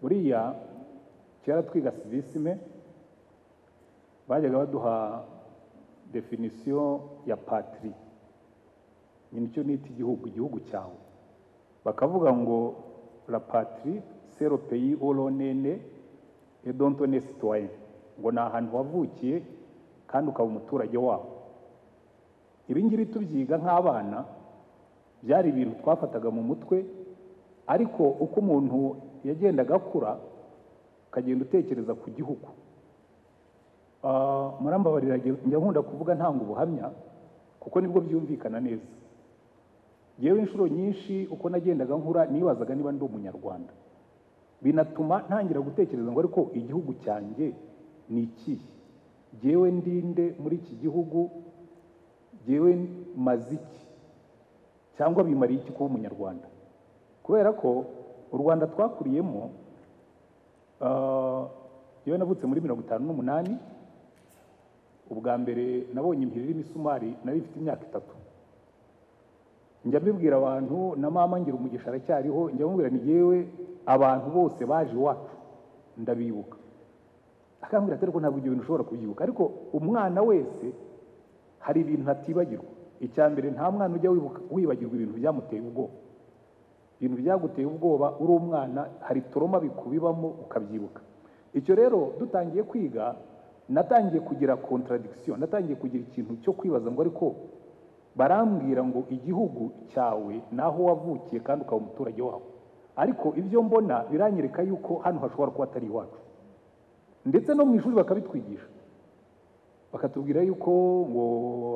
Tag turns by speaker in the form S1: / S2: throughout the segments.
S1: buriya kera twiga sizisime bajyaga baduha definisiyo ya patiri nyine icyo nita igihugu igihugu cyawe bakavuga ngo la patiri sero peyi oronene edontone sitwaye ngo ni ahantu wavukiye kandi ukaba umuturage wabo ibi ngibi tubyiga nk'abana byari ibintu twafataga mu mutwe ariko uko umuntu yagendaga akura ukagenda utekereza ku gihugu murambabarira njya nkunda kuvuga ntanga ubuhamya kuko nibwo byumvikana neza yewe inshuro nyinshi uko nagendaga nkura nibazaga niba ndi umunyarwanda binatuma ntangira gutekereza ngo ariko igihugu cyanjye ni ikihe ngewe ndinde muri iki gihugu ngewe maze iki cyangwa bimariye iki kuba umunyarwanda kubera ko u rwanda twakuriyemo yewe navutse muri mirongo itanu n'umunani ubwa mbere nabonye impiri irimo isumari nari ifite imyaka itatu njya mbibwira abantu na mama ngira umugisha aracyariho njya mbibwira ni yewe abantu bose baje iwacu ndabibuka akambwira ati ariko ntabwo ibyo bintu ushobora kubyibuka ariko umwana wese hari ibintu atibagirwa icya mbere nta mwana ujya wibagirwa ibintu byamuteye ubwoba ibintu byaguteye ubwoba uri umwana hari toroma bikubibamo ukabyibuka icyo rero dutangiye kwiga natangiye kugira contradiction natangiye kugira ikintu cyo kwibaza ngo ariko barambwira ngo igihugu cyawe naho wavukiye kandi ukaba umuturage wawe ariko ibyo mbona biranyereka yuko hano hashobora kuba atari iwacu ndetse no mu ishuri bakabitwigisha bakatubwira yuko ngo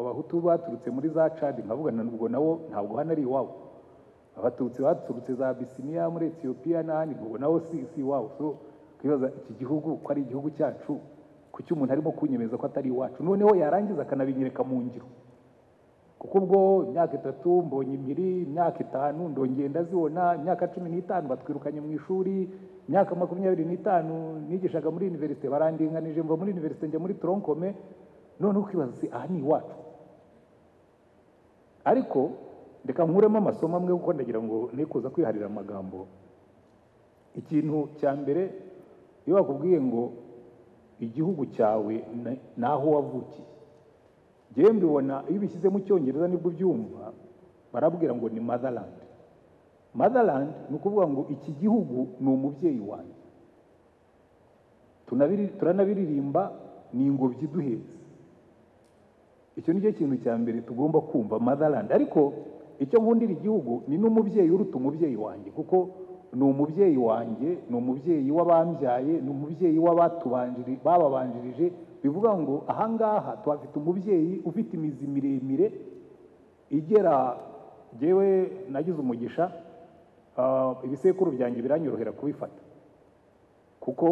S1: abahutu baturutse muri za cadi nkavugana n'ubwo nabo ntabwo hano ari iwabo abatutsi baturutse za bisiniya muri etiyopiya n'ahandi ubwo nabo si si iwabo so twibaza iki gihugu ko ari igihugu cyacu kuki umuntu arimo kunyemeza ko atari iwacu noneho yarangiza akanabinyereka mu ngiro kuko ubwo imyaka itatu mbonye impiri imyaka itanu ndongeye ndazibona imyaka cumi n'itanu batwirukanye mu ishuri imyaka makumyabiri n'itanu nigishaga muri univerisite barandinganije mva muri univerisite njya muri toronkome none ukibaza si aha ni iwacu ariko reka nkuremo amasomo amwe kuko ndagira ngo nikuza kwiharira amagambo ikintu cya mbere iyo bakubwiye ngo igihugu cyawe ni aho wavukiye njyewe mbibona iyo ubishyize mu cyongereza nibwo ubyumva barabwira ngo ni motherland motherland ni ukuvuga ngo iki gihugu ni umubyeyi wanjye turanabiririmba ni ingobyi duhetse icyo ni cyo kintu cya mbere tugomba kumva motherland ariko icyo nkundira igihugu ni n'umubyeyi uruta umubyeyi wanjye kuko ni umubyeyi wanjye ni umubyeyi w'abambyaye ni umubyeyi w'abatubanjirije bababanjirije bivuga ngo ahangaha tuhafite umubyeyi ufite imizi miremire igera ngewe nagize umugisha ibisekuru byanjye biranyorohera kubifata kuko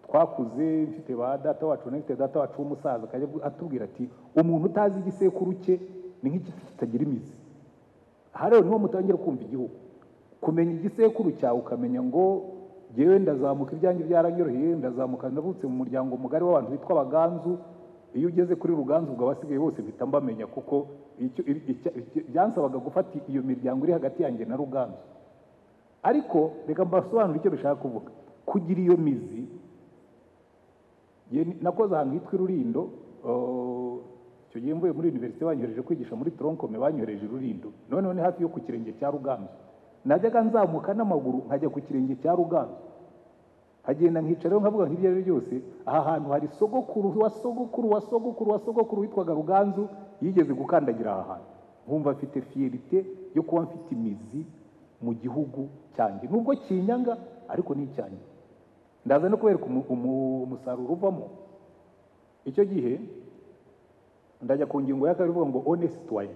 S1: twakuze mfite ba data wacu mfite data wacu w'umusaza akajya atubwira ati umuntu utazi igisekuru cye ni nk'igiti kitagira imizi aha rero niho mutangira kumva igihugu kumenya igisekuru cyawe ukamenya ngo ngewe ndazamuka ibyanjye byaranyoroheye ndazamuka ndavutse mu muryango mugari w'abantu bitwa abaganzu iyo ugeze kuri ruganzu ubwo abasigaye bose mpita mbamenya kuko byansabaga gufata iyo miryango iri hagati yanjye na ruganzu ariko reka mbasobanure icyo bishaka kuvuga kugira iyo mizi nakoze ahantu hitwa irurindo icyo gihe mvuye muri univerisite banyohereje kwigisha muri toronkome banyohereje irurindo noneho ni hafi yo ku kirenge cya ruganzu najyaga nzamuka n'amaguru nkajya ku kirenge cya ruganzu nkagenda nkicaraho nkavuga nk'ibyo ari byo byose aha hantu hari sogokuru wa sogokuru wa sogokuru wa sogokuru witwaga ruganzu yigeze gukandagira aha hantu nkumva afite fiyerite yo kuba mfite imizi mu gihugu cyanjye nubwo kinyanga ariko ni icyanjye ndaza no kubereka umusaruro uvamo icyo gihe ndajya ku ngingo ya kabiri ivuga ngo onesiti wayo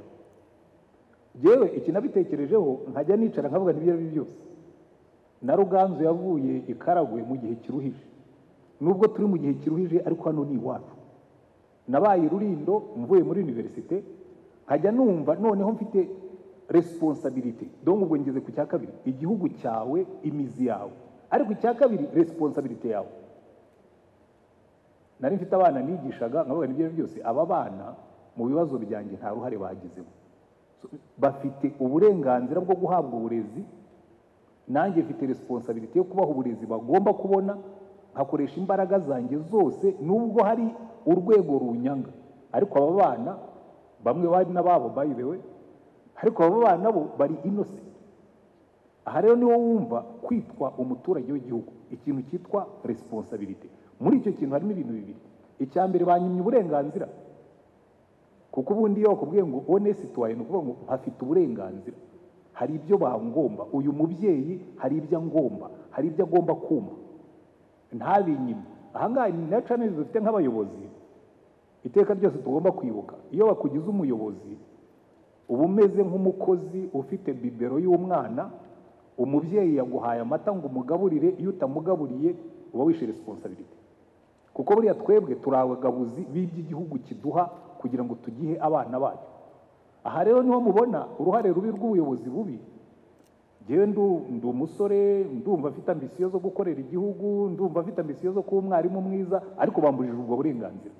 S1: yewe iki nabitekerejeho nkajya nicara nkavuga n'ibyo ari byo byose na ruganzu yavuye ikaragwe mu gihe kiruhije nubwo turi mu gihe kiruhije ariko hano ni iwacu nabaye rurindo mvuye muri univerisite nkajya numva noneho mfite resiponsabirite dore ubwo ngeze ku cya kabiri igihugu cyawe imizi yawe ariko icya kabiri resiponsabirite yawe nari mfite abana nigishaga nkavuga n'ibyo ari byo byose aba bana mu bibazo byanjye nta ruhare bagizemo bafite uburenganzira bwo guhabwa uburezi nanjye mfite resiponsabiriti yo kubaha uburezi bagomba kubona nkakoresha imbaraga zanjye zose nubwo hari urwego runyanga ariko aba bana bamwe bari n'ababo bayibewe ariko aba bana bo bari inose aha rero niwo wumva kwitwa umuturage w'igihugu ikintu cyitwa resiponsabiriti muri icyo kintu harimo ibintu bibiri icya mbere banyimye uburenganzira kuko ubundi iyo bakubwiye ngo one situwaye ni ukuvuga ngo hafite uburenganzira hari ibyo bangomba uyu mubyeyi hari ibyo angomba hari ibyo agomba kuma ntabinyime ahangaha ni na caneli dufite nk'abayobozi iteka ryose tugomba kwibuka iyo bakugize umuyobozi uba umeze nk'umukozi ufite bibero y'umwana umubyeyi yaguhaye amata ngo umugaburire iyo utamugaburiye uba wishe resiponsabiriti kuko buriya twebwe turi abagabuzi b'iby'igihugu kiduha kugira ngo tugihe abana bacu aha rero niho mubona uruhare rubi rw'ubuyobozi bubi ngewe ndi umusore ndumva afite ambisiyo zo gukorera igihugu ndumva afite ambisiyo zo kuba umwarimu mwiza ariko bambujije ubwo burenganzira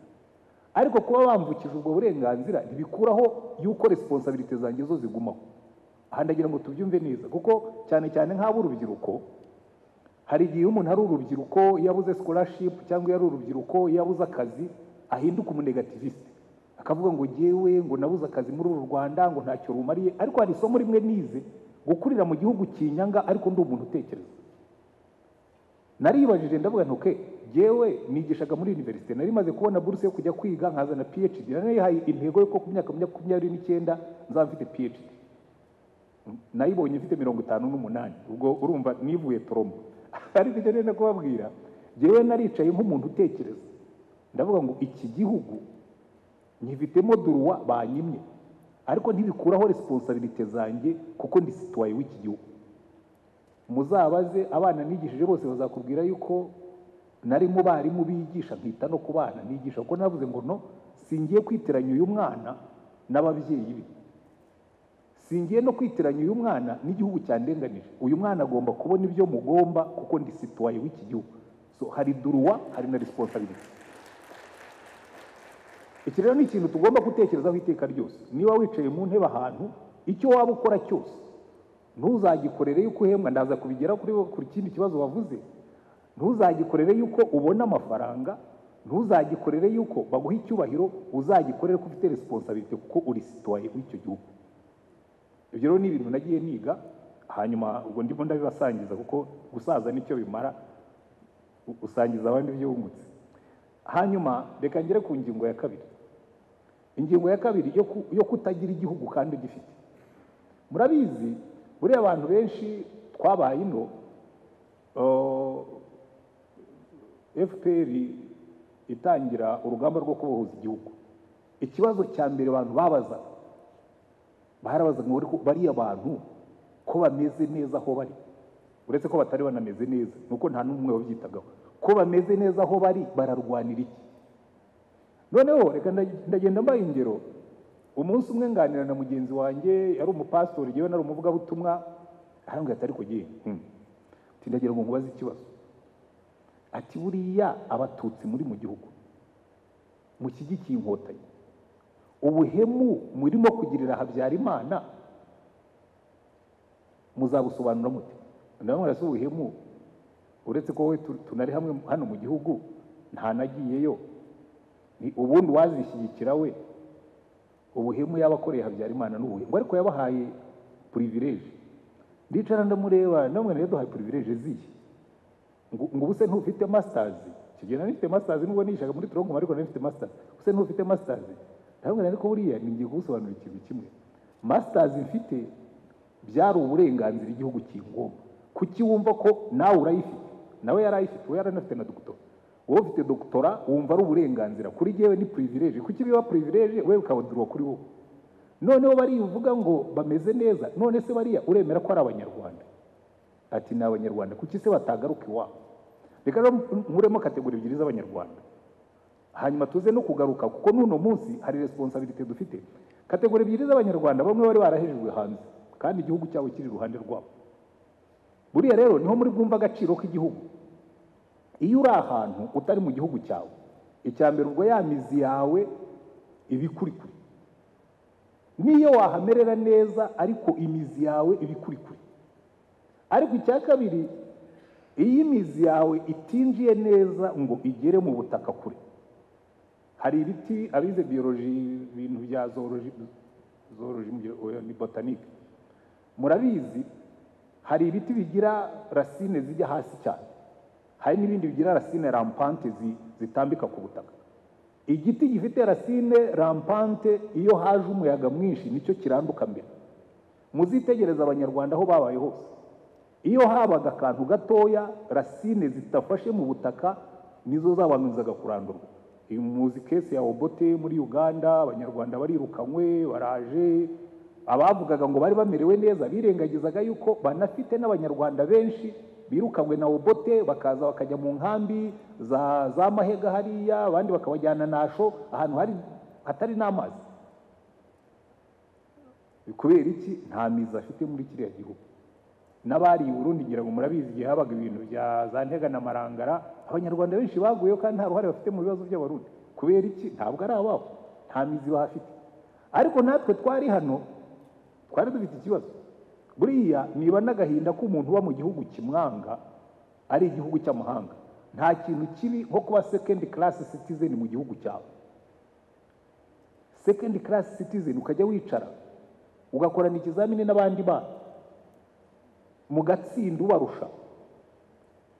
S1: ariko kuba bambukije ubwo burenganzira ntibikuraho yuko resiponsabirite zanjye zo zigumaho aha ndagira ngo tubyumve neza kuko cyane cyane nk'ab'urubyiruko hari igihe umuntu ari urubyiruko yabuze sikorashipu cyangwa iyo ari urubyiruko yabuze akazi ahinduka umunegativisite akavuga ngo ngewe ngo nabuze akazi muri uru rwanda ngo ntacyo rumariye ariko hari isomo rimwe nize gukurira mu gihugu kinyanga ariko ndi umuntu utekereza naribajije ndavuga ntuke ngewe nigishaga muri univerisite nari maze kubona buruse yo kujya kwiga nkazana phd narihaye intego yuko ku myaka makumyabiri n'icyenda nzaba mfite phd nayibonye mfite mirongo itanu n'umunani ubwo urumva nivuye toromo ariko icyo nenda kubabwira ngewe naricaye nk'umuntu utekereza ndavuga ngo iki gihugu nyifitemo duruwa banyimye ariko ntibikuraho resiponsabirite zanjye kuko ndi situwaye w'iki gihugu muzabaze abana nigishije bose bazakubwira yuko nari mu barimu bigisha nkita no ku bana nigisha kuko navuze ngo no singiye kwitiranya uyu mwana n'ababyeyi be singiye no kwitiranya uyu mwana n'igihugu cyandenganije uyu mwana agomba kubona ibyo mugomba kuko ndi situwaye w'iki gihugu so hari duruwa hari na resiponsabirite iki rero ni ikintu tugomba gutekerezaho iteka ryose niba wicaye mu ntebe ahantu icyo waba ukora cyose ntuzagikorere yuko uhembwa ndaza kubigera ku kindi kibazo wavuze ntuzagikorere yuko ubona amafaranga ntuzagikorere yuko baguha icyubahiro uzagikorere ko ufite resiponsabirite kuko uri situwaye w'icyo gihugu ibyo rero ni ibintu nagiye niga hanyuma ubwo ndimo ndabibasangiza kuko gusaza nicyo bimara usangiza abandi ibyo wungutse hanyuma reka ngere ku ngingo ya kabiri ingingo ya kabiri yo kutagira igihugu kandi gifite murabizi buriya abantu benshi twabaye ino fpr itangira urugamba rwo kubohoza igihugu ikibazo cya mbere abantu babaza barabaza ngo bariya bantu ko bameze neza aho bari uretse ko batari banameze neza ni uko nta n'umwe wabyitagaho ko bameze neza aho bari bararwanira iki noneho reka ndagenda mbaye ingero umunsi umwe nganira na mugenzi wanjye yari umupasitori yewe nari umuvugabutumwa arambwira ati ariko ngewe ati ndagira ngo nkubaze ikibazo ati buriya abatutsi muri mu gihugu mushyigikiye inkotanyi ubuhemu murimo kugirira habyarimana muzabusobanura mute ndabona si ubuhemu uretse ko wowe tunari hamwe hano mu gihugu ntanagiyeyo ubundi wazishyigikira we ubuhemu yabakoreye habyarimana n'ubuhemu ariko yabahaye purivireje ndicara ndamureba namwe rero duhaye purivireje ziye ngo ubuse ntufite masitazi kigena nifite masitazi nubwo nishaga muri turongo ariko nari mfite masitazi ubuse ntufite masitazi ndamubwira ariko buriya ngiye kugusobanurira ikintu kimwe masitazi mfite byari uburenganzira igihugu kingomba kuki wumva ko nawe urayifite nawe yari ayifite we yari anafite na dogitora wowe ufite dogitora wumva ari uburenganzira kuri yewe ni purivireje kuki biba purivireje we bikabadurwa kuri wowe noneho barivuga ngo bameze neza none se bariya uremera ko ari abanyarwanda ati ni abanyarwanda kuki se batagaruka iwabo reka rero nkuremo kategori ebyiri z'abanyarwanda hanyuma tuze no kugaruka kuko n'uno munsi hari resiponsabirite dufite kategori ebyiri z'abanyarwanda bamwe bari barahejejwe hanze kandi igihugu cyabo kiri iruhande rwabo buriya rero niho muri bwumva agaciro k'igihugu iyo uri ahantu utari mu gihugu cyawe icya mbere ubwo ya mizi yawe ibikurikuri n'iyo wahamerera neza ariko imizi yawe ibikurikuri ariko icya kabiri iyo imizi yawe itinjiye neza ngo igere mu butaka kure hari ibiti abize biyoloji ibintu bya zooloji zooloji mu gihe- oya, ni botanike murabizi hari ibiti bigira rasine zijya hasi cyane hari n'ibindi bigira rasine rampante zi- zitambika ku butaka igiti gifite rasine rampante iyo haje umuyaga mwinshi nicyo kiranduka mbere muzitegereza abanyarwanda aho babaye hose iyo habaga akantu gatoya rasine zidafashe mu butaka nizo zabanzaga kurandurwa uyu muzi kese ya obote muri uganda abanyarwanda barirukanywe baraje abavugaga ngo bari bamerewe neza birengagizaga yuko banafite n'abanyarwanda benshi birukanywe na obote bakaza bakajya mu nkambi za, za mahega hariya abandi bakabajyana nasho ahantu hari hatari n'amazi kubera iki nta mizi afite muri kiriya gihugu n'abari i Burundi ngira ngo murabizi igihe habaga ibintu bya za ntega na marangara abanyarwanda benshi baguyeho kandi nta ruhare bafite mu bibazo by'abarundi kubera iki ntabwo ari ababo nta mizi bahafite ariko natwe twari hano twari dufite ikibazo buriya niba n'agahinda k'umuntu uba mu gihugu kimwanga ari igihugu cy'amahanga nta kintu kibi nko kuba second class citizen mu gihugu cyawe second class citizen ukajya wicara ugakorana ikizamini n'abandi bana mugatsinda ubarusha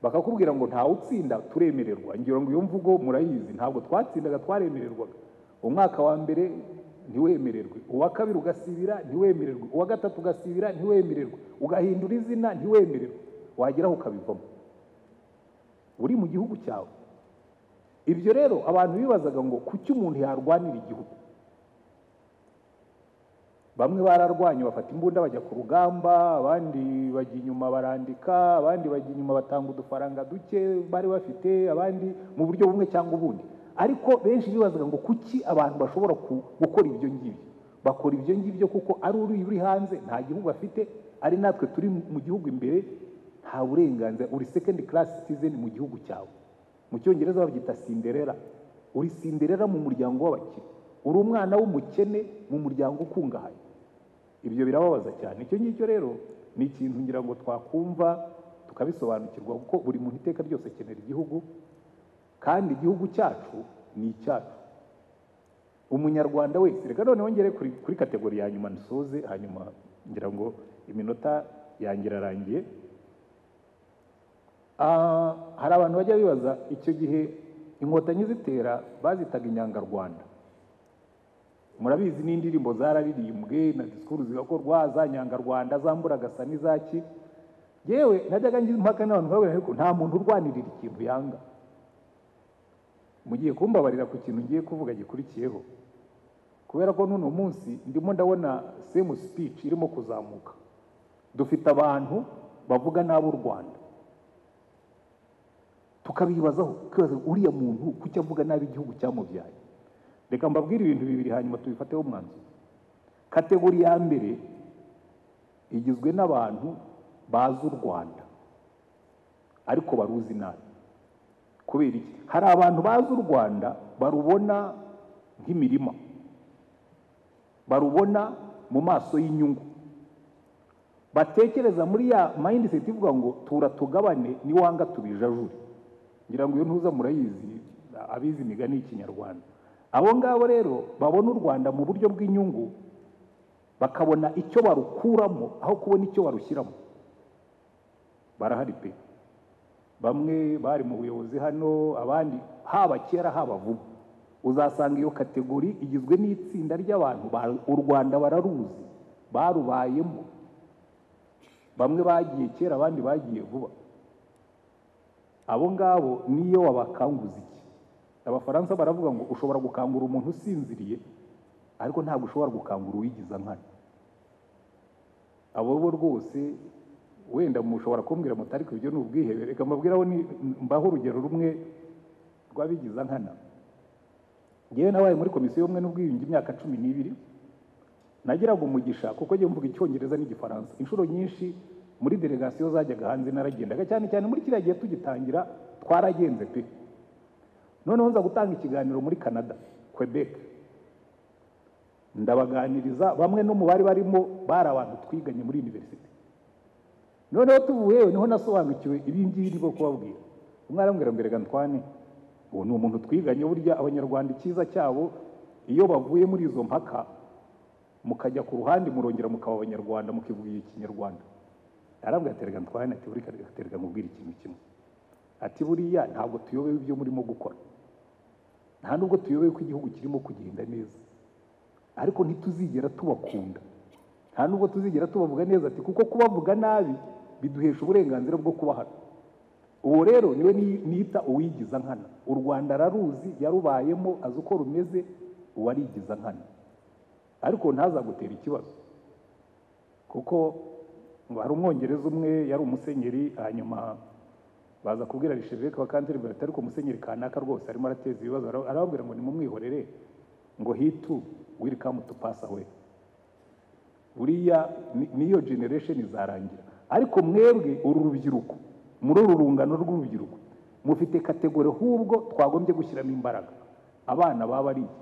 S1: bakakubwira ngo ntawe utsinda turemererwa ngira ngo iyo mvugo murayizi ntabwo twatsindaga twaremererwaga umwaka wa mbere ntiwemererwe uwa kabiri ugasibira ntiwemererwe uwa gatatu ugasibira ntiwemererwe ugahindura izina ntiwemererwe wageraho ukabivamo uri mu gihugu cyawe ibyo rero abantu bibazaga ngo kuki umuntu yarwanira igihugu bamwe bararwanye bafata imbunda bajya ku rugamba abandi bajya inyuma barandika abandi bajya inyuma batanga udufaranga duke bari bafite abandi mu buryo bumwe cyangwa ubundi ariko benshi bibazaga ngo kuki abantu bashobora ku- gukora ibyo ngibyo bakora ibyo ngibyo kuko ari uri uri hanze nta gihugu afite ari natwe turi mu gihugu imbere nta burenganzira uri second class citizen mu gihugu cyawe mu cyongereza babyita sinderera uri sinderera mu muryango w'abakire uri umwana w'umukene mu muryango ukungahaye ibyo birababaza cyane icyo ngicyo rero ni ikintu ngira ngo twakumva tukabisobanukirwa kuko buri muntu iteka ryose akenera igihugu kandi igihugu cyacu ni icyacu umunyarwanda wese reka none wongere kuri, kuri kategori ya nyuma nsoze hanyuma ngira ngo iminota yanjye irarangiye Ah, hari abantu bajya bibaza icyo gihe inkotanyi zitera bazitaga inyangarwanda murabizi n'indirimbo zararirimbwe na disikuru zigakorwa za nyangarwanda zambura gasa n'izaki yewe najyaga ngize impaka n'abantu nkababwira ariko nta muntu urwanirira ikintu yanga mugiye kumbabarira ku kintu ngiye kuvuga gikurikiyeho kubera ko n'uno munsi ndimo ndabona semu speech irimo kuzamuka dufite abantu bavuga nabi u rwanda tukabibazaho tukibaza uriya muntu kuki avuga nabi igihugu cyamubyaye reka mbabwire ibintu bibiri hanyuma tubifateho umwanzuro kategori ya mbere igizwe n'abantu bazi u rwanda ariko baruzi nabi kubera iki hari abantu bazi u rwanda barubona nk'imirima barubona mu maso y'inyungu batekereza muri ya mindset ivuga ngo tura tugabane niwanga tubijajure ngira ngo iyo ntuza murayizi abizi imigani y'ikinyarwanda abo ngabo rero babona u rwanda mu buryo bw'inyungu bakabona icyo barukuramo aho kubona icyo barushyiramo barahari pe bamwe bari mu buyobozi hano abandi haba kera haba vuba uzasanga iyo kategori igizwe n'itsinda ry'abantu ba- u rwanda bararuzi barubayemo bamwe bagiye kera abandi bagiye vuba abo ngabo niyo wabakanguza iki abafaransa baravuga ngo ushobora gukangura umuntu usinziriye ariko ntabwo ushobora gukangura uwigiza nkana abo bo rwose wenda mushobora kumbwira muti ariko ibyo ni ubwihebe reka mbabwiraho ni- mbaho urugero rumwe rw'abigiza nkana ngewe nabaye muri komisiyo y'ubumwe n'ubwiyunge imyaka cumi n'ibiri nagiraga umugisha kuko njye mvuga icyongereza n'igifaransa inshuro nyinshi muri delegasiyo zajyaga hanze naragendaga cyane cyane muri kiriya gihe tugitangira twaragenze pe noneho nza gutanga ikiganiro muri canada quebec ndabaganiriza bamwe no mu bari barimo bari abantu twiganye muri universite noneho tuvuyewe niho nasobanukiwe ibi ngibi ni bwo kubabwira umwana amubwira ngo erega ntwane uwo ni umuntu twiganye burya abanyarwanda icyiza cyabo iyo bavuye muri izo mpaka mukajya ku ruhande murongera mukaba abanyarwanda mukivugira ikinyarwanda arambwira ati erega ntwane ati buri ati erega mubwire ikintu kimwe ati buriya ntabwo tuyobewe ibyo murimo gukora nta nubwo tuyobewe ko igihugu kirimo kugenda neza ariko ntituzigera tubakunda nta nubwo tuzigera tubavuga neza ati kuko kubavuga nabi biduhesha uburenganzira bwo kuba hano uwo rero niwe ni- nita uwigiza nkana u rwanda araruzi yarubayemo azi uko rumeze uwo arigiza nkana ariko ntazagutera ikibazo kuko ngo hari umwongereza umwe yari umusenyeri hanyuma baza kubwira risheveke wa kanseri bati ariko umusenyeri kanaka rwose arimo arateza ibibazo Ara- arababwira ngo nimumwihorere ngo hitu wirikamu tupasa we buriya ni- niyo generation izarangira ariko mwebwe uru rubyiruko muri uru rungano rw'urubyiruko mufite kategori hubwo twagombye gushyiramo imbaraga abana baba ari iki?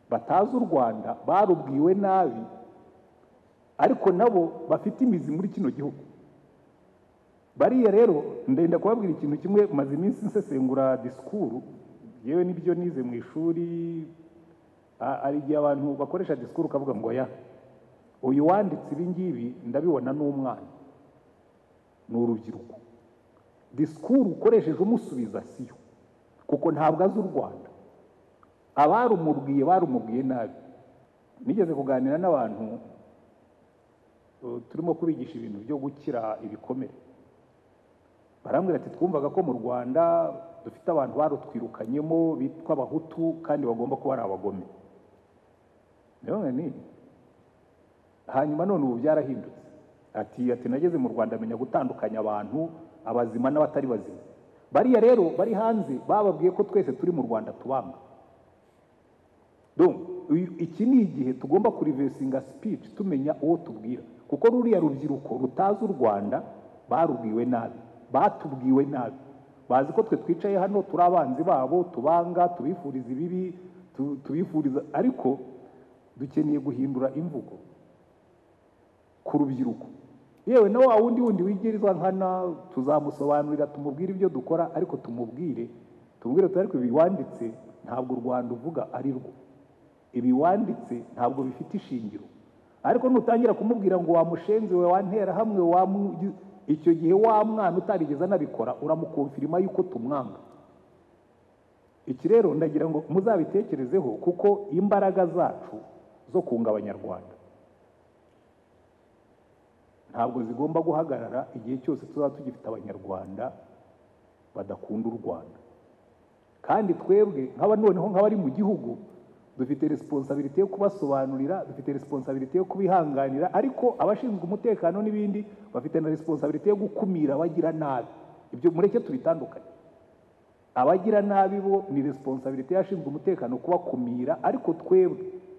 S1: batazi u rwanda barubwiwe nabi ariko nabo bafite imizi muri kino gihugu bariya rero ndenda kubabwira ikintu kimwe maze iminsi nsesengura disikuru yewe n'ibyo nize mu ishuri a- hari igihe abantu bakoresha disikuru ukavuga ngo ya uyu wanditse ibi ngibi ndabibona ni umwana ni urubyiruko disikuru ukoresheje umusubiza siyo kuko ntabwo azi u rwanda abarumubwiye barumubwiye nabi nigeze kuganira n'abantu eh, turimo kubigisha ibintu byo gukira ibikomere barambwira ati twumvaga ko mu rwanda dufite abantu barutwirukanyemo bitwa abahutu kandi bagomba kuba ari abagome ndabona ni hanyuma none ubu byarahindutse ati ati nageze mu rwanda amenya gutandukanya abantu abazima n'abatari bazima bariya rero bari hanze bababwiye ko twese turi mu rwanda tubanga Donc, uyu- iki ni igihe tugomba kurivesinga speech tumenya uwo tubwira kuko ruriya rubyiruko rutazi u rwanda barubwiwe nabi batubwiwe nabi bazi ko twe twicaye hano turi abanzi babo tubanga tubifuriza ibibi tu- tubifuriza ariko dukeneye guhindura imvugo ku rubyiruko yewe na wa wundi wundi wigirizwa nkana tuzamusobanurira tumubwire ibyo dukora ariko tumubwire tumubwire tuti ariko ibi wanditse ntabwo u rwanda uvuga ari rwo ibi wanditse ntabwo bifite ishingiro ariko nutangira kumubwira ngo wamushenzi we wantera hamwe wamu- icyo gihe wa mwana utarigeze anabikora uramukonfirima yuko tumwanga iki rero ndagira ngo muzabitekerezeho kuko imbaraga zacu zo kunga abanyarwanda ntabwo zigomba guhagarara igihe cyose tuzaba tugifite abanyarwanda badakunda u rwanda kandi twebwe nk'aba noneho nk'abari mu gihugu dufite resiponsabiriti yo kubasobanurira dufite resiponsabiriti yo kubihanganira ariko abashinzwe umutekano n'ibindi bafite na resiponsabiriti yo gukumira abagira nabi ibyo mureke tubitandukanye abagira nabi bo ni resiponsabiriti y'abashinzwe umutekano kubakumira ariko twebwe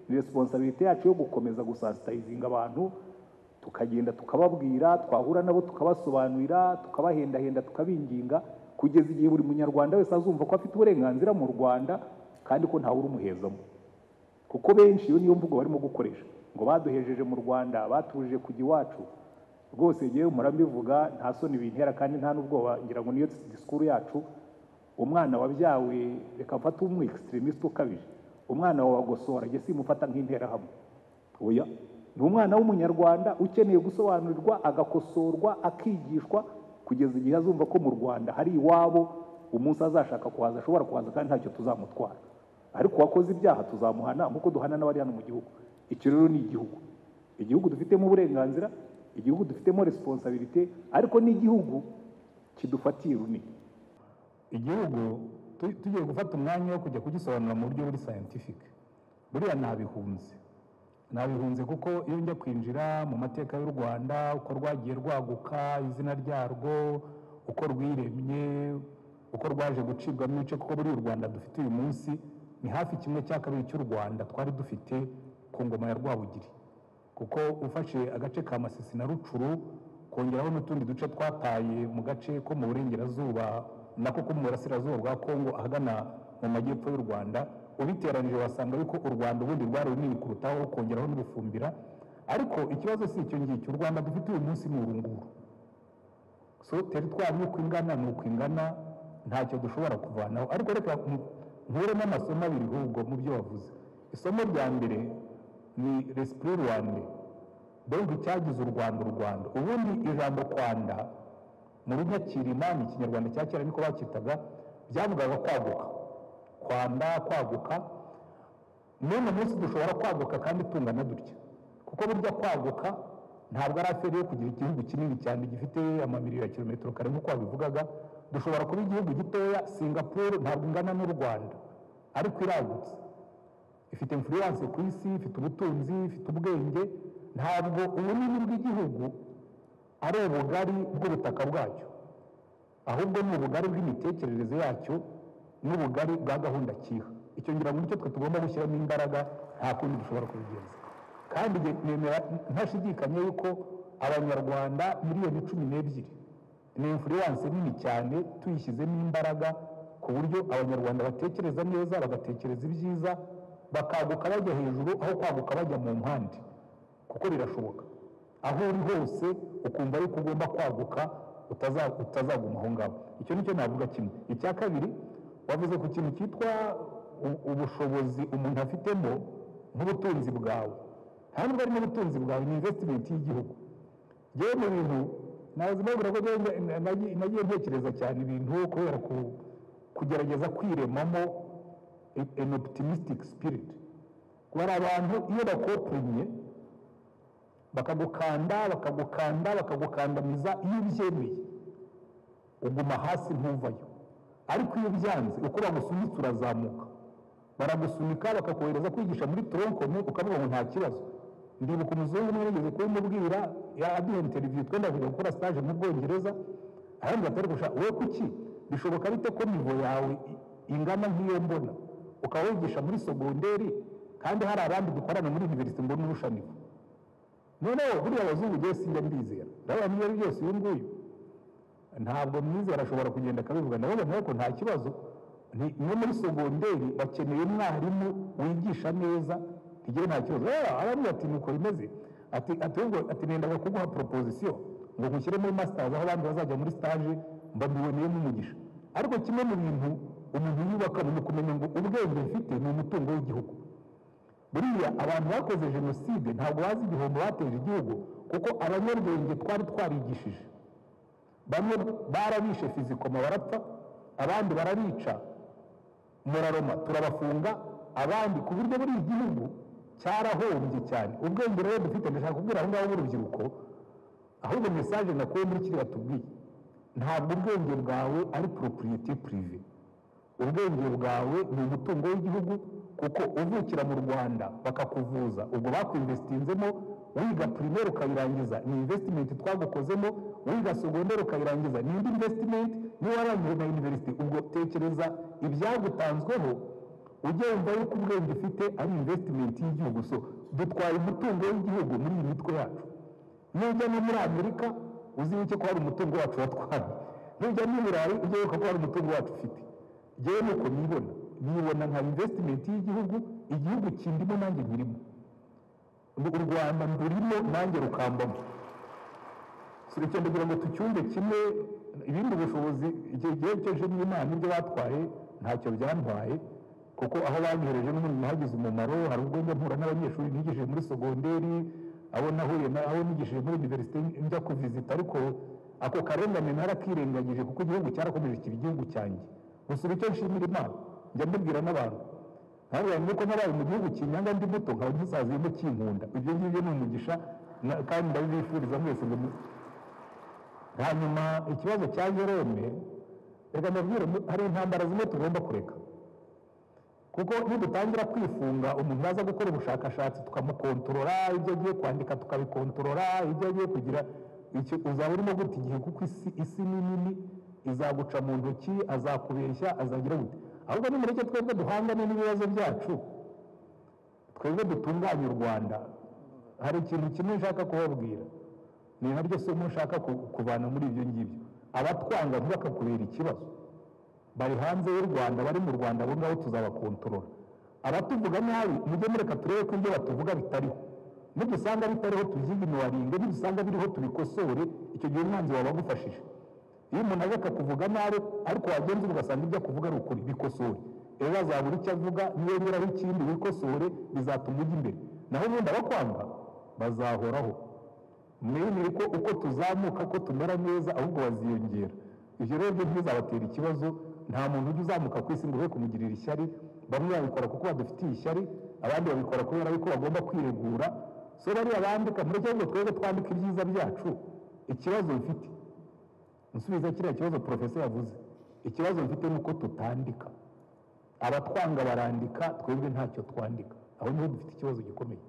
S1: ni resiponsabiriti yacu yo gukomeza gusansitayizinga abantu tukagenda tukababwira twahura nabo tukabasobanurira tukabahendahenda tukabinginga kugeza igihe buri munyarwanda wese azumva ko afite uburenganzira mu rwanda kandi ko ntawe urumuhezamo kuko benshi iyo niyo mvugo barimo gukoresha ngo baduhejeje mu rwanda batuje kujya iwacu rwose ngewe murambivuga nta soni bintera kandi nta n'ubwoba ngira ngo niyo disikuru yacu umwana wabyawe reka mfate umu extremist ukabije umwana wawe agosora jye simufata nk'interahamwe oya ni umwana w'umunyarwanda ukeneye gusobanurirwa agakosorwa akigishwa kugeza igihe azumva ko mu rwanda hari iwabo umunsi azashaka kuhaza ashobora kuhaza kandi ntacyo tuzamutwara ariko uwakoze ibyaha tuzamuhana nk'uko duhana n'abari hano mu gihugu icyo rero ni igihugu igihugu dufitemo uburenganzira igihugu dufitemo responsabilite ariko n'igihugu kidufatiye runini
S2: igihugu tu- tugiye gufata umwanya wo kujya kugisobanura mu buryo buri sayantifike buriya nabihunze nabihunze kuko iyo njya kwinjira mu mateka y'u rwanda uko rwagiye rwaguka izina ryarwo uko rwiremye uko rwaje gucibwamo ibice kuko buri u rwanda dufite uyu munsi ni hafi kimwe cya kabiri cy'u rwanda twari dufite ku ngoma ya rwabugiri kuko ufashe agace ka masisi na rucuru kongeraho n'utundi duce twataye mu gace ko mu burengerazuba nako ko mu burasirazuba bwa kongo ahagana mu majyepfo y'u rwanda ubiteranije wasanga yuko u rwanda ubundi rwari runini kurutaho ukongeraho n'ubufumbira ariko ikibazo si icyo ngicyo u rwanda dufite uyu munsi ni urunguru
S1: so teritwari uko ingana ni uko ingana ntacyo dushobora kuvanaho ariko reka mu- nkuremo amasomo abiri ahubwo mu byo wavuze isomo rya mbere ni resipuri rwanda mbega icyagize u rwanda u rwanda ubundi ijambo rwanda mu runyakirima ni ikinyarwanda cya kera niko bakitaga byavugaga kwaguka kwanda kwaguka n'uno munsi dushobora kwaguka kandi tungana dutya kuko burya kwaguka ntabwo ari aferi yo kugira igihugu kinini cyane gifite amamiliyoni ya kilometero kare nk'uko wabivugaga dushobora kuba igihugu gitoya singapuru ntabwo ingana n'u rwanda ariko iragutse ifite influence ku isi ifite ubutunzi ifite ubwenge ntabwo ubunini bw'igihugu ari ubugari bw'ubutaka bwacyo ahubwo ni ubugari bw'imitekerereze yacyo n'ubugari bwa gahunda kiha icyo ngira ngo nicyo twe tugomba gushyiramo imbaraga nta kundi dushobora kubigenza kandi nge- nemera ntashidikanya yuko abanyarwanda miliyoni cumi n'ebyiri ni influence nini cyane tuyishyizemo imbaraga ku buryo abanyarwanda batekereza neza bagatekereza ibyiza bakaguka bajya hejuru aho kwaguka bajya mu mpande kuko birashoboka aho uri hose ukumva yuko ugomba kwaguka utaza- utazaguma aho ngaho icyo ni cyo navuga kimwe icya kabiri wavuze ku kintu cyitwa u- ubushobozi umuntu afitemo nk'ubutunzi bwawe nta nubwo ari n'ubutunzi bwawe ni invesitimenti y'igihugu yewe mu bintu nabazima babura ko njyewe na- na- nagiye nagiye ntekereza cyane ibintu kubera ku- kugerageza kwiremamo e- an optimistic spirit bari abantu iyo bakoprimye bakagukanda bakagukanda bakagukandamiza iyo ubyemeye uguma hasi ntuvayo ariko iyo byanze uko bagusunitse urazamuka baragusunika bakakohereza kwigisha muri toronkome ukavuga ngo nta kibazo ndibuka umuzungu umwe yageze kubimubwira aduha interiviyu twenda kujya gukora stage mu bwongereza arambwira ati ariko sha, wowe kuki bishoboka bite ko nivo yawe i- ingana nk'iyo mbona ukaba wigisha muri sogonderi kandi hari abandi dukorana muri univerisite mbona urusha nivo noneho buriya abazungu njyewe sinjya mbizera ndabona ibyo ari byo byose uyu nguyu ntabwo mwizera arashobora kugenda akabivuga ndabona nawe ko nta kibazo ni no muri sogonderi bakeneye umwarimu wigisha neza ntigire nta kibazo rero aravuga ati nuko bimeze ati ati ahubwo ati nendaga kuguha proposition ngo nkushyire muri masters aho abandi bazajya muri stage mbabiboneyemo umugisha ariko kimwe mu bintu umuntu yubaka ni ukumenya ngo ubwenge mfite ni umutungo w'igihugu buriya abantu bakoze jenoside ntabwo bazi igihombo bateje igihugu kuko abanyabwenge twari twarigishije bamwe barabishe fizikoma barapfa abandi barabica muraroma turabafunga abandi ku buryo buri igihugu cyarahombye cyane ubwenge rero dufite ndashaka kubwira aho ngaho b'urubyiruko ahubwo mesaje nakuye muri kiriya tubwiye ntabwo ubwenge bwawe ari propriety prive ubwenge bwawe ni umutungo w'igihugu kuko uvukira mu rwanda bakakuvuza ubwo bakwinvestinzemo wiga primaire ukayirangiza ni investment twagukozemo wiga secondaire ukayirangiza ni indi investment niba warangije na university ubwo tekereza ibyagutanzweho ujye wumva yuko ubwenge ufite ari investment y'igihugu so dutwaye umutungo w'igihugu muri iyi mitwe yacu nujya no muri amerika uzibuke ko hari umutungo wacu watwaye nujya no i burayi uzibuke ko hari umutungo wacu ufite ngewe ni uko nibona nibona nka invesitimenti y'igihugu igihugu kindimo nanjye nkirimo u rwanda ndurimo nanjye rukambamo si icyo ndagira ngo tucyumve kimwe ibindi bushobozi igihe gihe cyoje n'imana ibyo batwaye ntacyo byantwaye kuko aho banyohereje n'ubundi nahagize umumaro hari ubwo njya mpura n'abanyeshuri nigishije muri sogonderi abo nahuye na abo nigishije muri univerisite njya kuvizita ariko ako karengane narakirengagije kuko igihugu cyarakomeje kiba igihugu cyanjye gusa icyo nshimira imana njya mbibwira n'abantu ntabwo nuko nabaye mu gihugu kinyanga ndi muto nkaba ngisaziyemo kinkunda ibyo ngibyo ni umugisha na- kandi ndabibifuriza mwese ngo mu- hanyuma ikibazo cya jerome reka ndabwire mu- hari intambara zimwe tugomba kureka kuko nidutangira kwifunga umuntu aza gukora ubushakashatsi tukamukontorora ibyo agiye kwandika tukabikontorora ibyo agiye kugira icyo uzaba urimo guta igihe kuko isi isi ni nini izaguca mu ntoki azakubeshya azagira gute ahubwo nimureke twebwe duhangane n'ibibazo byacu twebwe dutunganye u rwanda hari ikintu kimwe nshaka kubabwira ni naryo somo nshaka ku- kuvana muri ibyo ngibyo abatwanga ntibakakubera ikibazo bari hanze y'u rwanda bari mu rwanda abo ngabo tuzabakontorora abatuvuga nabi mujye mureka turebe ko ibyo batuvuga bitariho nidusanga bitariho tubyiginuwaringe nidusanga biriho tubikosore icyo gihe umwanzi wawe agufashije iyo umuntu aje akakuvuga nabi ariko wagenza ugasanga ibyo akuvuga ari ukuri bikosore rero azabura icyo avuga niyongeraho ikindi wikosore bizatuma ujya imbere naho ubundi abakwanga bazahoraho mwemere ko uko tuzamuka ko tumera neza ahubwo baziyongera ibyo rero byo ntibizabatera ikibazo nta muntu ujya uzamuka ku isi ngo ube kumugirira ishyari bamwe babikora kuko badufitiye ishyari abandi babikora kubera yuko bagomba kwiregura so bariya bandika mureke ngo twebwe twandike ibyiza byacu ikibazo bifite nsubiza kiriya kibazo porofesa yavuze ikibazo mfite ni uko tutandika abatwanga barandika twebwe ntacyo twandika aho niho dufite ikibazo gikomeye